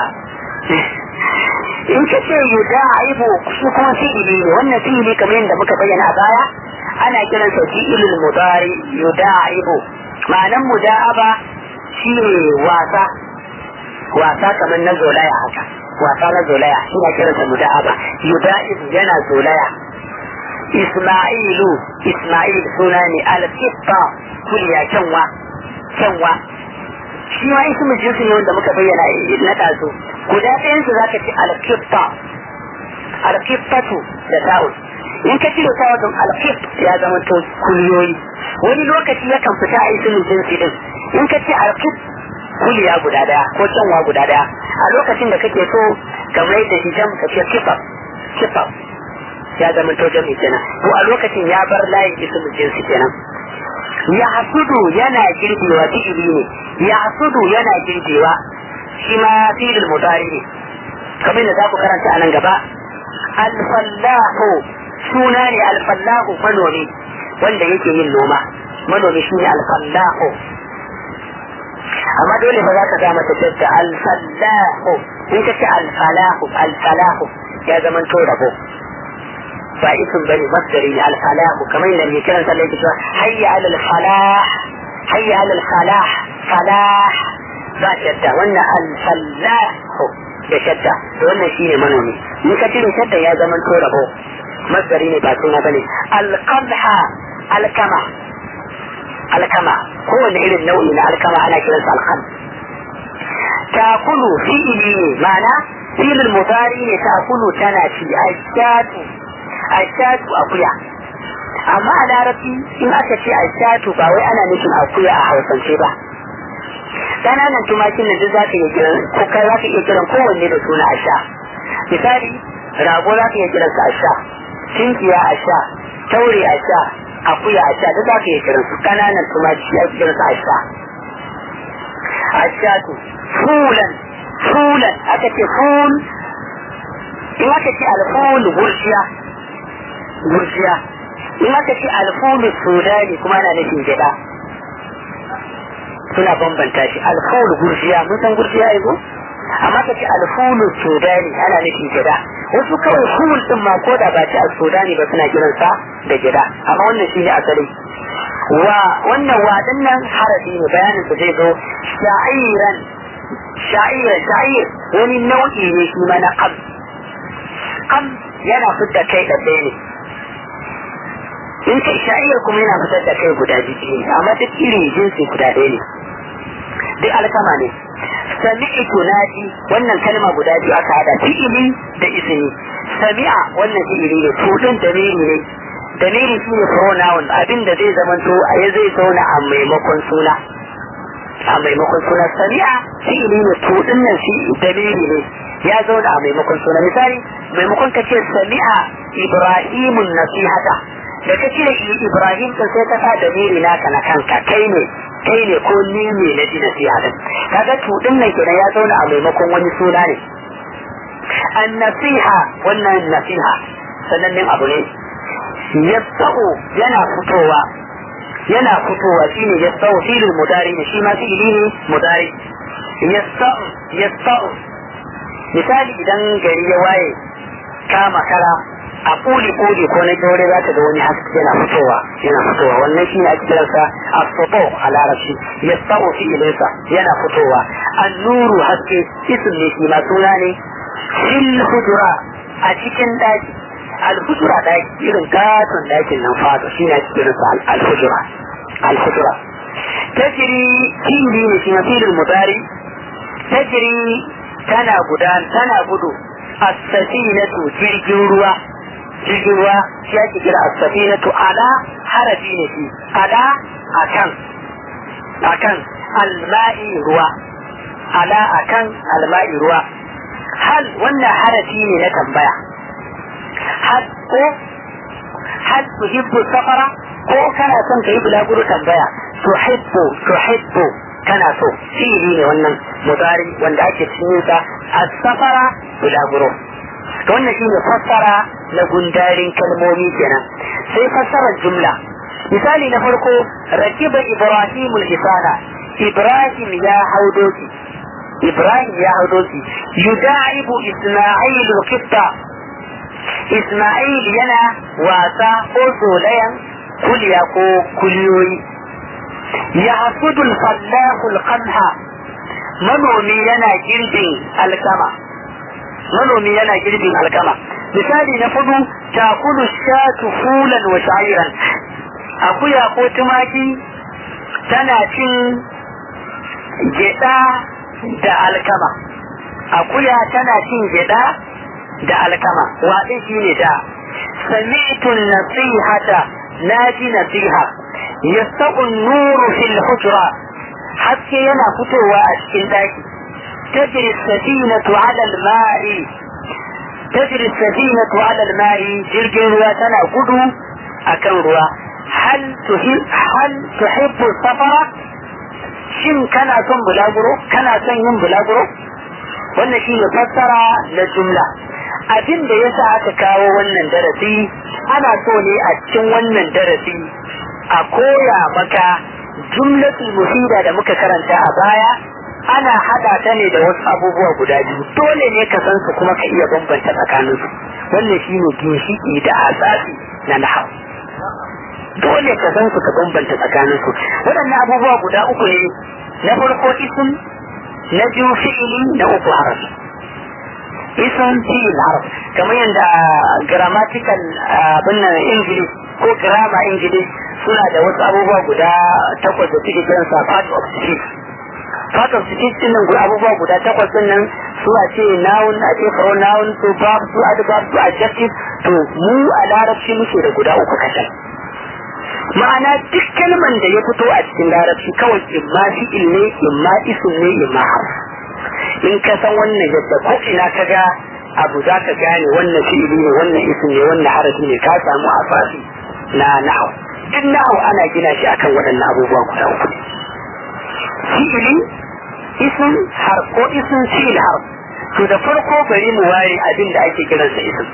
in ka ce yuda aibu shi kuma fi'ili ne wannan fi'ili kamar yadda muka bayyana a baya ana kiransa fi'ilul mudari yuda aibu ma'anan muda'aba shi ne wasa wasa kamar na zolaya haka wasa na zolaya shi na kiransa muda'aba yuda'ibu yana zolaya isma'ilu isma'il suna ne al-qitta kuliya kyanwa kyanwa shi ma ismu jinsi ne wanda muka bayyana na taso guda ɗayan su zaka ci al-qitta al-qittatu da ta'ul in ka cire ta wajen al-qitt ya zama to kuliyoyi wani lokaci yakan fita a ismu jinsi din in ka ce al-qitt kuliya guda daya ko kyanwa guda daya a lokacin da kake so kamar yadda shi jam ka ce kifaf kifaf ya zama to jami kenan ko a lokacin ya bar layin ismu jinsi kenan ya hasudu yana girbewa fi'ili ne ya hasudu yana girbewa shi ma fi'il mudari ne kamar da za ku karanta a nan gaba alfallahu suna ne alfallahu manomi wanda yake yin noma manomi shi ne alfallahu amma dole ba za ka ga mata dadda alfallahu in ka ce alfalahu alfalahu ya zama to rabo ba isin bane masdari ne alfalahu kamar yadda mai kiran sallah yake cewa hayya alal falah hayya alal falah falah ba shadda wannan alfalahu da shadda to wannan shine manomi in ka cire shadda ya zama to rabo masdari ne ba suna bane alqadha alkama alkama kowane irin nau'i na alkama ana kiransa alkam takulu fi'ili ne ma'ana fi'ilul mutari ne takulu tana ci ashatu ashatu akuya amma a larabci in aka ce ashatu ba wai ana nufin akuya a hausance ba ƙananan tumakin da duk za ka iya kiran ko kai za ka iya kiran kowanne da suna asha misali rago za ka iya kiransa asha tinkiya asha taure asha akuya asha duk za ka iya kiran su ƙananan tumaki ya kiransa asha ashatu fulan fulan aka ce ful in aka ce alful gurjiya gurjiya in aka ce alful sudani kuma ana nufin gida suna bambanta shi alful gurjiya mun san gurjiya ai ko amma ka ce alful sudani ana nufin gida wasu kawai ful din ma ko da ba ci a sudani ba suna kiransa da gida amma wannan shine asali wa wannan wadan nan harafi ne bayanin su zai zo sha'iran sha'ir sha'ir wani nau'i ne shi ma na qam qam yana fitar kai da ɗaya ne in kai sha'ir kuma yana fitar da kai guda biyu ne amma duk irin jinsi guda ɗaya ne duk alkama ne sami'tu naji wannan kalma guda biyu aka hada fi'ili da ismi sami'a wannan fi'ili ne tudin damiri ne damiri shi ne pronoun abinda zai zamanto a ya zai zauna a maimakon suna a maimakon suna sami'a fi'ili ne tudin nan shi damiri ne ya zauna a maimakon suna misali maimakon ka ce sami'a ibrahimun nasihata da ka cire ibrahim kan sai ka sa damiri naka na kanka kai ne kai ne ko ni ne na ji nasiha din kaga tudin nan kenan ya zauna a maimakon wani suna ne an nasiha wannan nasiha sanannen abu ne yasau yana fitowa yana fitowa shine yasau filin mudari ne shi ma fi'ili ne mudari yasau yasau misali idan gari ya waye kama kara a kuli kuli ko na kyaure za ta ga wani haske yana fitowa yana fitowa wannan shi ne ake kiransa asfabo a larabci ya sa'o fi ilinsa yana fitowa annuru haske isim ne shi ma suna ne fil hujura a cikin daki alhujura daki irin katon dakin nan fado shi ne ake kiransa alhujura alhujura tajiri fili ne shi ma filin mudari tajiri tana gudan tana gudu as-safinatu jirgin ruwa jirgin ruwa shi ake kira as-safinatu ala harafi ne shi ala akan akan alma'i ruwa ala akan alma'i ruwa hal wannan harafi ne na tambaya hal ko hal tuhibbu safara ko kana son ka yi bulaguro tambaya tuhibbu tuhibbu kana so fi'ili ne wannan mudari wanda ake cikin sa as-safara bulaguro to wannan shine fassara na gundarin kalmomi kenan sai fassarar jumla misali na farko rakiba ibrahim al-hisana ibrahim ya hau doki ibrahim ya hau doki yuda'ibu isma'il al-qitta isma'il yana wasa ko zolayan kuliya ko kuliyoyi ya hasudul fallahul qamha manomi yana girbin alkama manomi yana girbin alkama misali na fudu takulu shatu fulan wa sha'iran akuya ko tumaki tana cin geda da alkama akuya tana cin geda da alkama waɗin shi ne da sami'tun nasihata naji nasiha yastaqun nuru fil hujra haske yana fitowa a cikin daki tajri safinatu ala al-ma'i tajri safinatu ala al-ma'i jirgin ruwa tana gudu akan ruwa hal hal tuhibbu safara shin kana son bulaguro kana son yin bulaguro wannan shi ne fassara na jumla abin da ya sa aka kawo wannan darasi ana so ne a cikin wannan darasi a koya maka jumlatul mufida da muka karanta a baya ana hada ta ne da wasu abubuwa guda biyu dole ne ka san su kuma ka iya bambanta tsakanin su wannan shi ne ginshiki da asasi na nahau dole ka san su ka bambanta tsakanin su waɗannan abubuwa guda uku ne na farko isim na biyu fi'ili na uku harafi isim fi'il harf kamar yadda grammatical abin nan english ko grammar english suna da wasu abubuwa guda takwas da suke kiransa part of speech part of speech din nan abubuwa guda takwas din nan su a ce noun a ce pronoun su verb su adverb su adjective to mu a larabci muke da guda uku kacal ma'ana duk kalman da ya fito a cikin larabci kawai imma fi'il ne imma isim ne imma harf in ka san wannan yadda ko ina ka ga abu za ka gane wannan fi'ili ne wannan isim ne wannan harafi ne ka samu asasi na na'au duk na'au ana gina shi akan waɗannan abubuwa guda uku fi'ili isim harf ko isim fi'il harf to da farko bari mu ware abin da ake kiransa isim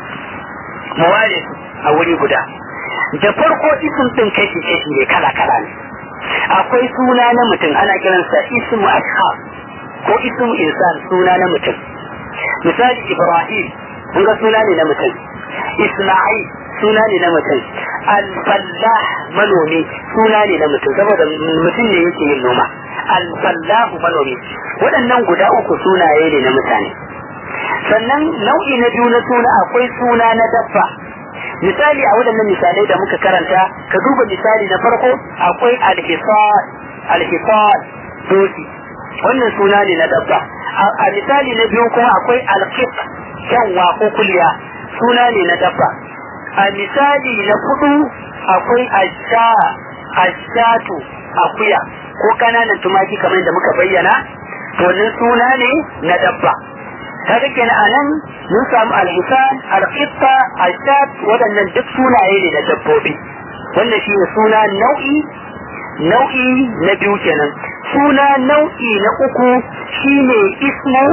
mu ware a wuri guda da farko isim din kashi kashi ne kala kala ne akwai suna na mutum ana kiransa ismu ashab ko ismu insan suna na mutum misali ibrahim kun ga suna ne na mutum isma'il suna ne na mutum al-fallah manomi suna ne na mutum saboda mutum ne yake yin noma al-fallahu manomi waɗannan guda uku sunaye ne na mutane sannan nau'i na biyu na suna akwai suna na dabba misali a waɗannan misalai da muka karanta ka duba misali na farko akwai alhisad alhisad doki wannan suna ne na dabba a misali na biyu kuma akwai alqit kyanwa ko kulya suna ne na dabba a misali na hudu akwai asha ashatu akuya ko kananan tumaki kamar da muka bayyana to wannan suna ne na dabba kaga kenan anan mun samu al-hisan al-qitta al-shat waɗannan duk sunaye ne na dabbobi wannan shi ne suna nau'i nau'i na biyu kenan suna nau'i na uku shine ismu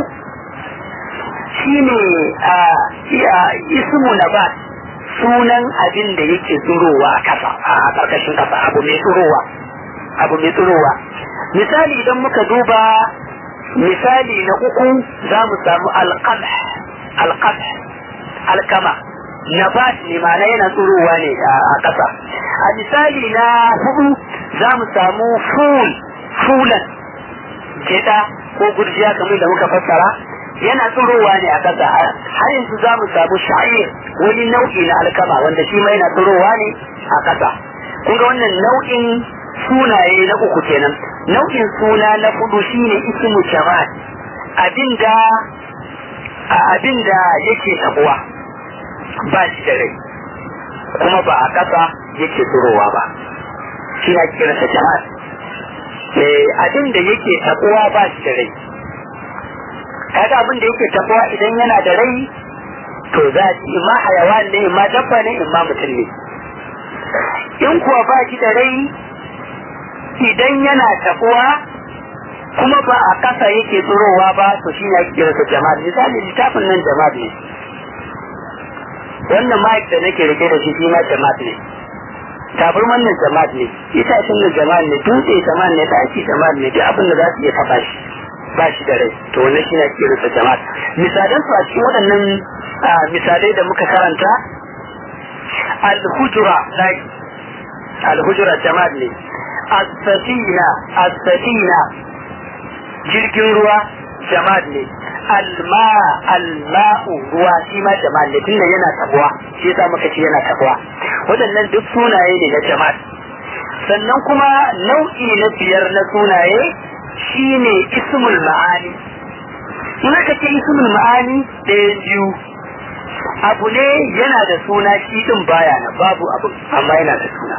shine ismu nabat sunan abin da yake tsurowa a kasa a karkashin kasa abu mai tsurowa abu mai tsurowa misali idan muka duba misali na uku za mu samu alqamh alqamh alkama nabat ne ma'ana yana tsurowa ne a ƙasa a misali na hudu za mu samu ful fulan geda ko gurjiya kamar da muka fassara yana tsurowa ne a ƙasa har yanzu za mu samu sha'ir wani nau'i na alkama wanda shi ma yana tsurowa ne a ƙasa kun ga wannan nau'in sunaye na uku kenan nau'in suna na hudu shine ismu jamal abinda abinda yake tabuwa ba shi da rai kuma ba a ƙasa yake tsirowa ba shi na kiransa jamal abinda yake tabuwa ba shi da rai kaga abin da yake tabuwa idan yana da rai to za a ci ma hayawan ne ma dabba ne in ma mutum ne in kuwa ba shi da rai idan yana tabuwa kuma ba a kasa yake tsirowa ba to shi ne ake kira jama'a misali littafin nan jama'a ne wannan ma'aik da nake rike da shi shi ma jama'a ne tabarman nan jama'a ne itacen nan jama'a ne dutse jama'a ne daki jama'a ne duk abin da za su iya taba shi ba shi da rai to wannan shi ne ake kira jama'a misalan su a cikin waɗannan misalai da muka karanta al-hujra al-hujra jama'a ne as-safina as-safina jirgin ruwa jamad ne alma alma'u ruwa shi ma jamad ne tunda yana tabuwa shi yasa muka ce yana tabuwa waɗannan duk sunaye ne na jamad sannan kuma nau'i na biyar na sunaye shine ismul ma'ani in aka ce ismul ma'ani ɗaya biyu abu ne yana da suna shi din baya na babu abu amma yana da suna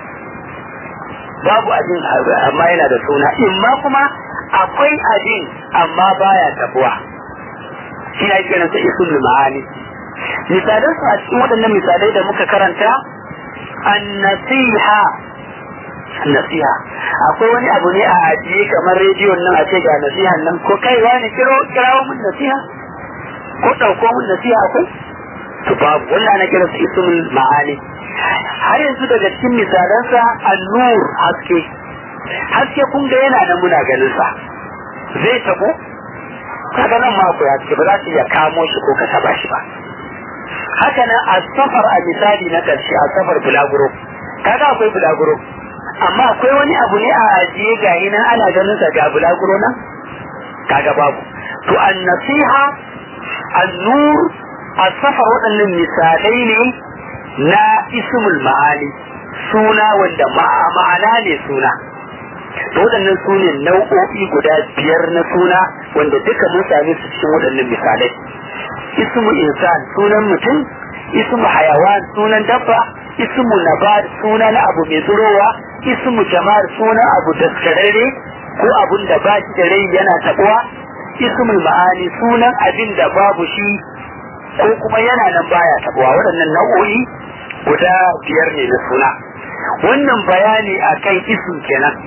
babu abin amma yana da suna imma kuma akwai abin amma baya tabuwa shi ne kenan sa isul ma'ani misalan su a cikin waɗannan misalai da muka karanta annasiha nasiha akwai wani abu ne a ajiye kamar rediyon nan a ce ga nasihan nan ko kai wani kiro kirawo mun nasiha ko ɗauko mun nasiha akwai to babu wannan ana kira su ismul ma'ani har yanzu daga cikin misalansa annur haske haske kun ga yana da muna ganin sa zai tabo kaga nan ma akwai haske ba za su iya kamo shi ko ka taba shi ba haka nan a safar a misali na ƙarshe a safar bulaguro kaga akwai bulaguro amma akwai wani abu ne a ajiye ga nan ana ganin sa ga bulaguro nan kaga babu to an nasiha an nur a safar waɗannan misalai ne na ismul ma'ani suna wanda ma'ana ne suna to waɗannan su ne nau'o'i guda biyar na suna wanda duka mun same su cikin waɗannan misalai ismu insan sunan mutum ismu hayawan sunan dabba ismu nabat suna na abu mai tsirowa ismu jama'ar sunan abu daskararre ko abun da ba shi da rai yana tabuwa ismul ma'ani sunan abin da babu shi ko kuma yana nan baya tabuwa waɗannan nau'o'i guda biyar ne na suna wannan bayani akan ism kenan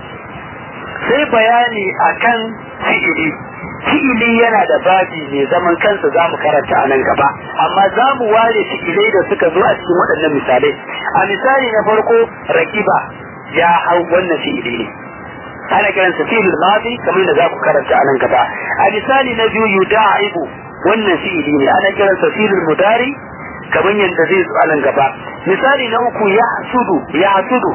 sai bayani akan fi'ili fi'ili yana da babi mai zaman kansa za mu karanta a nan gaba amma za mu ware fi'ilai da suka zo a cikin waɗannan misalai a misali na farko rakiba ya hau wannan fi'ili ne ana kiransa fi'il madi kamar da za ku karanta a nan gaba a misali na biyu yuda'ibu wannan fi'ili ne ana kiransa fi'il mudari kamar yadda zai zo a nan gaba misali na uku ya sudu ya sudu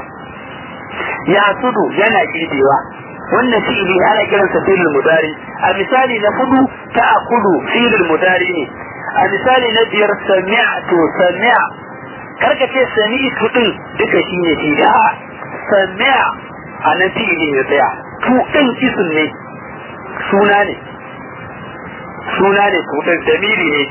ya sudu yana girbewa wannan fi'ili ana kiransa fi'il mudari a misali na hudu ta'kulu fi'il mudari ne a misali na biyar sami'tu sami'a karka ce sami'tu din duka shine fi'ili a sami'a a nan fi'ili ne tsaya tu din isim ne suna ne suna ne tu din damiri ne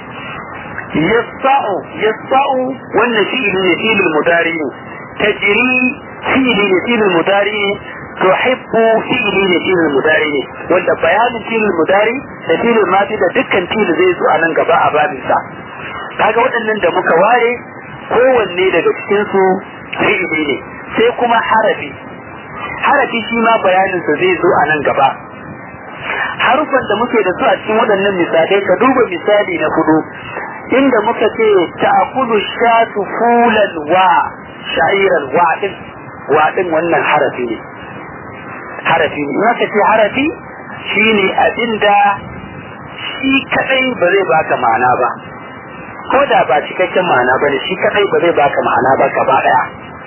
yasa'u yasa'u wannan fi'ili ne fi'il mudari ne tajri fi'ili ne fi'il mudari ne tuhibbu fi'ili ne fi'il mudari ne wanda bayanin fi'il mudari da fi'il madi da dukkan fi'il zai zo a nan gaba a babin sa kaga waɗannan da muka ware kowanne daga cikin su fi'ili ne sai kuma harafi harafi shi ma bayanin sa zai zo a nan gaba harufan da muke da su a cikin waɗannan misalai ka duba misali na hudu inda muka ce ta'kulu shatu fulan wa sha'iran wa din wa din wannan harafi ne harafi ne in ce harafi shine abinda shi kadai ba zai baka ma'ana ba ko da ba cikakken ma'ana ba ne shi kadai ba zai baka ma'ana ba gaba daya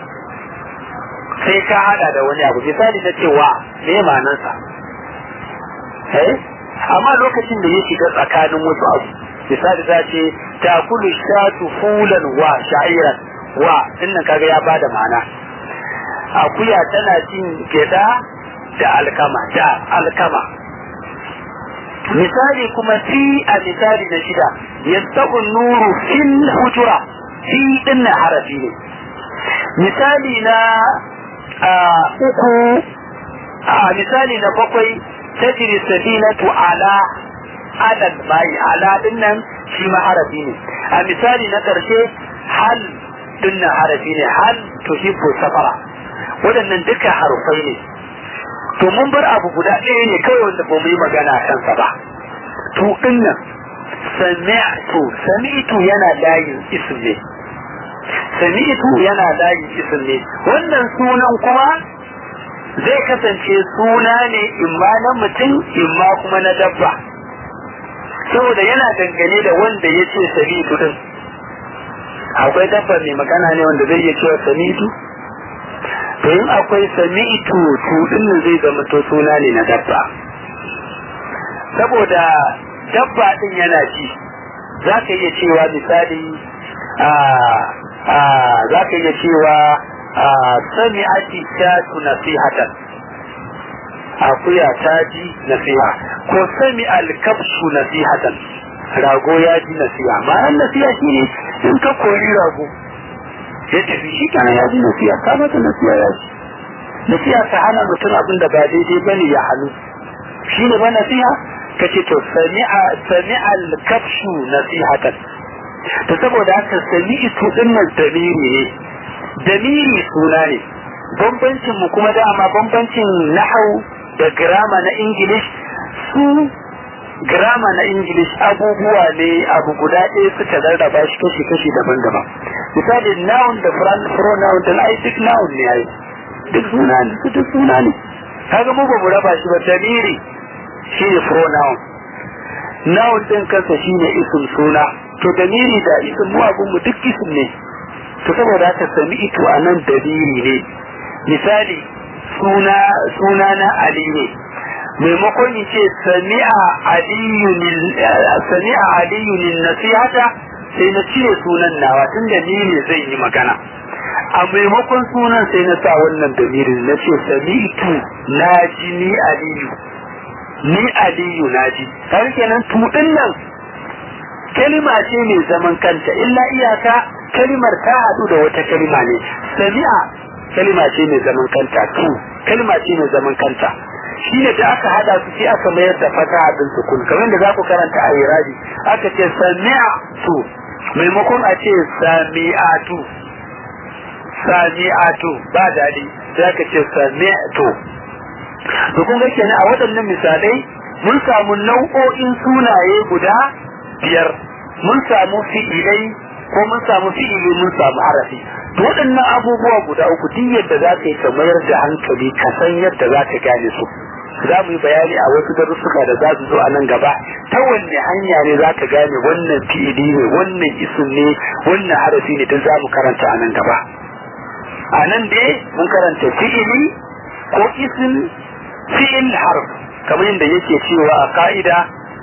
sai ka hada da wani abu misali na cewa me ma'anarsa eh amma lokacin da ya shiga tsakanin wasu abu misali za ce takulu shatu fulan wa sha'iran wa dinnan kaga ya bada ma'ana akuya tana cin geda da alkama da alkama misali kuma fi a misali na shida yastabu nuru fil hujura fi dinna harafi ne misali na uku a misali na bakwai tajri safinatu ala adal mai ala dinnan shi ma harafi ne a misali na karshe hal dinnan harafi ne hal tuhibbu safara waɗannan duka harufai ne to mun bar abu guda ɗaya ne kawai wanda ba mu yi magana a kansa ba to din nan sami'tu sami'tu yana layin ism ne sami'tu yana layin ism ne wannan sunan kuma zai kasance suna ne imma na mutum imma kuma na dabba saboda yana dangane da wanda ya ce sami'tu din akwai dabba mai magana ne wanda zai iya cewa sami'tu to in akwai sami'tu to din zai zama to suna ne na dabba saboda dabba din yana ji za ka iya cewa misali za ka iya cewa sami'ati shatu nasihatan akuya ta ji nasiha ko sami alkafshu nasihatan rago ya ji nasiha ma'an nasiha shi ne in ka kori rago ya tafi shi kana ya ji nasiha ka mata nasiha ya ji nasiha ta hana mutum abin da ba daidai ba ne ya hannu shi ne ba nasiha ka ce to sami'a sami'al kafshu nasihatan to saboda haka sami'tu din nan damiri ne damiri suna ne bambancin mu kuma dama bambancin nahau da grama na english su grama na english abubuwa ne abu guda ɗaya suka rarraba shi kashi kashi daban-daban misali noun da pronoun da ai duk noun ne ai duk suna ne su duk suna ne kaga mu ba mu raba shi ba damiri shine pronoun noun din kansa shine isim suna to damiri da isim mu abun mu duk isim ne to saboda haka sami ito a nan dalili ne misali suna suna na ali ne maimakon in ce sami'a aliyun nasihata sai na cire sunan nawa tun da ni ne zai yi magana a maimakon sunan sai na sa wannan damirin na ce sami'tu na ji ni aliyu ni aliyu na ji har kenan tudin nan kalima ce mai zaman kanta illa iyaka kalimar ta haɗu da wata kalima ne sami'a kalima ce mai zaman kanta tu kalima ce mai zaman kanta shi ne da aka hada su sai aka mayar da fata din sukun kamar da za ku karanta a irabi aka ce sami'a tu maimakon a ce sami'atu sami'atu ba daɗi sai aka ce sami'atu to kun ga kenan a waɗannan misalai mun samu nau'o'in sunaye guda biyar mun samu fi'ilai ko mun samu fi'ili mun samu harafi to waɗannan abubuwa guda uku duk yadda za ka yi ka mayar da hankali ka san yadda za ka gane su za mu yi bayani a wasu darussuka da za su zo a nan gaba ta wanne hanya ne za ka gane wannan fi'ili ne wannan isim ne wannan harafi ne duk za mu karanta a nan gaba a nan dai mun karanta fi'ili ko isim fi'il harf kamar yadda yake cewa a ka'ida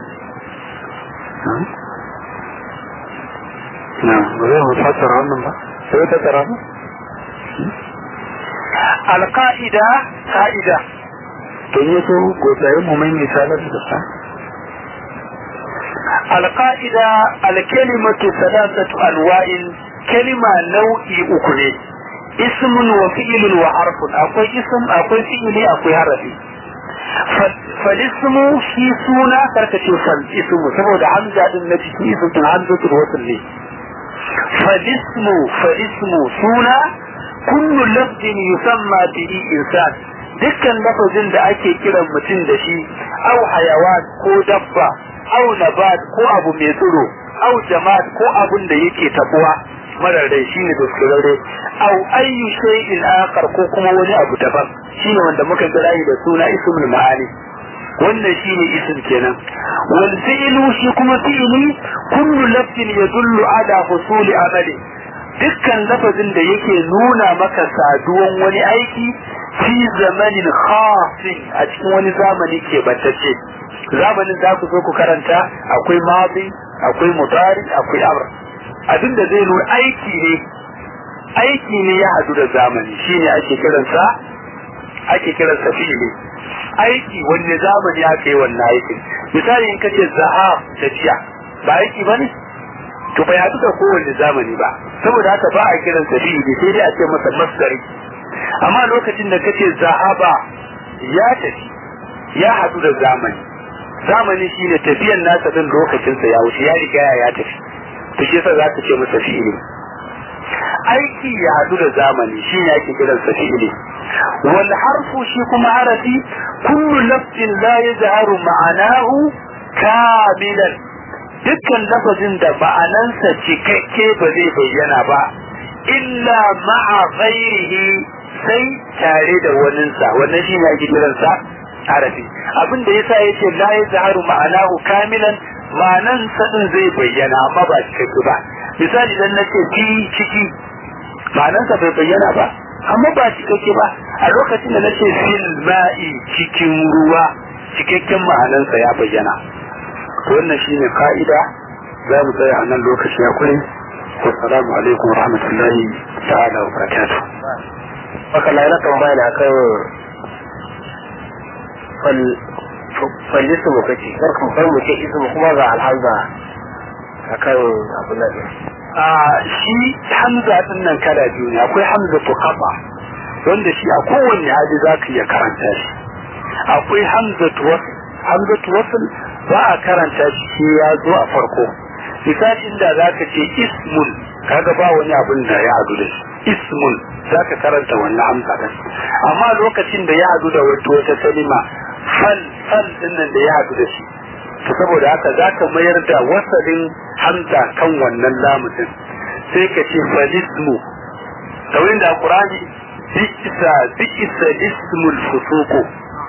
na ba zai mu fassara wannan ba sai ta tsara ba alƙa'ida ka'ida to yi so gosayen mu mai misalar da sa alƙa'ida alkalimatu salasatu alwa'in kalima nau'i uku ne ismun wa fi'ilun wa harfun akwai ism akwai fi'ili akwai harafi falismu shi suna karkace fal ismu saboda hamza din na cikin ismin hamzatul wasl ne فالاسم فالاسم سونا كل لفظ يسمى به إنسان dukkan lafazin da ake kiran mutum da shi au hayawan ko dabba au nabat ko abu mai tsiro au jama'at ko abun da yake tabuwa marar rai shine daskararre au ayyu shay'in akhar ko kuma wani abu daban shine wanda muka kira da suna ismul ma'ani wannan shine isim kenan wal fi'lu shi kuma fi'li kullu lafzin yadullu ala husuli amali dukkan lafazin da yake nuna maka saduwan wani aiki fi zamanin khasin a cikin wani zamani ke bantacce zamanin za ku zo ku karanta akwai madi akwai mudari akwai amr abin da zai nuna aiki ne aiki ne ya hadu da zamani shine ake kiransa ake kiransa fi'li aiki wanne zamani aka yi wannan aikin misali in kace zahab tafiya ba aiki bane to bai haɗu da kowanne zamani ba saboda haka ba a kiran sa fi'ili sai dai a ce masa masdari amma lokacin da kace zahaba ya tafi ya haɗu da zamani zamani shine tafiyan nasa din lokacin sa ya wuce ya riga ya tafi to shi yasa zaka ce masa fi'ili aiki ya haɗu da zamani shine ake kiran sa fi'ili wal harfu shi kuma harafi kullu lafzin la yazharu ma'anahu kamilan dukkan lafazin da ma'anansa cikakke ba zai bayyana ba illa ma'a ghairihi sai tare da waninsa wannan shine ake kiransa harafi abin da yasa yace la yazharu ma'anahu kamilan ma'anan sadin zai bayyana amma ba cikakke ba misali dan nace fi ciki ma'anansa bai bayyana ba amma ba cikakke ba a lokacin da nace fil ma'i cikin ruwa cikakken ma'anansa ya bayyana wannan shine ka'ida za mu tsaya a nan lokaci ya kure wassalamu alaikum wa rahmatullahi ta'ala wa barakatuh haka na yana tambaya na kan fallisu mu kace kar kan bar mu ce ismu kuma ga alhamza akan abu na a shi hamza din nan kala biyu ne akwai hamza to kafa wanda shi a kowanne hali za ka iya karanta shi akwai hamza to wasl hamza to wasl ba a karanta shi ya zo a farko misali inda za ka ce ismun kaga ba wani abin da ya hadu da shi ismun za ka karanta wannan hamza ɗin amma lokacin da ya hadu da wata kalima fal fal ɗin nan da ya hadu da shi to saboda haka za ka mayar da wasalin hamza kan wannan lamutin sai ka ce falismu kawai da qur'ani bi'isa bi'isa ismul fusuqu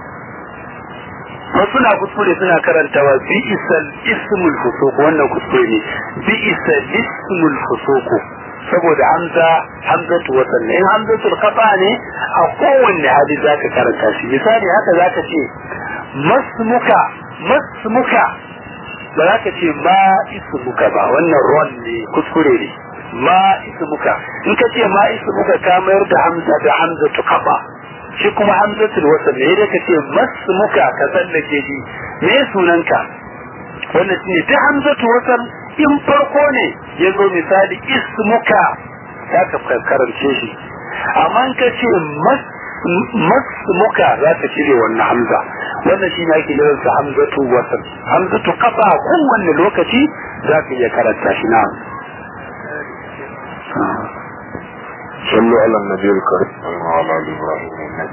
wasu na kuskure suna karantawa bi'isal ismul fusuq wannan kuskure ne bi'isal ismul fusuq saboda hamza hamzatu wasan in hamzatul qata ne a kowanne hali zaka karanta shi misali haka zaka ce masmuka masmuka ba za ka ce ma ismuka ba wannan ron ne kuskure ne ma ismuka in ka ce ma ismuka ka mayar da hamza da hamzatu qata shi kuma hamzatul wasal ne da kace masmuka ka tsallake shi me sunanka wannan shine ta hamzatul wasal in farko ne yazo misali ismuka za ka karance shi amma ka ce masmuka za ka cire wannan hamza wannan shi ne ake kiransa hamzatu wasal hamzatu kafa kowanne lokaci za ka iya karanta shi na صلوا على النبي الكريم وعلى ال ابراهيم انك